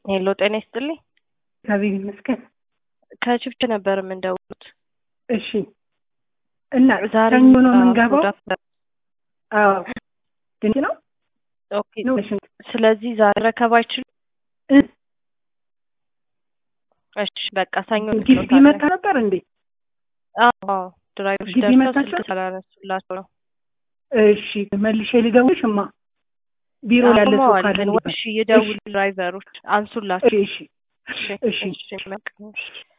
ሄሎ ጤና ይስጥልኝ። እግዚአብሔር ይመስገን። ከችብች ነበር የምንደውሉት። እሺ እና ዛሬ ሰኞ ነው የምንገባው? አዎ ድንቅ ነው ኦኬ። ነው እሺ ስለዚህ ዛሬ ረከብ አይችሉም። እ እሺ በቃ ሰኞ ግቢ መታ ነበር እንዴ? አዎ ድራይቨሮች ግቢ ደርሰው መታችሁ? ስልክ ስላላነሱላቸው ነው። እሺ መልሼ ልደውልሽማ ቢሮ ያለ ሰው አቁመዋል ካለ ግን እንዲባል። እሺ ይደውሉ ድራይቨሮች አንሱላቸው። እሺ እሺ እሺ እሺ እሺ በቃ እሺ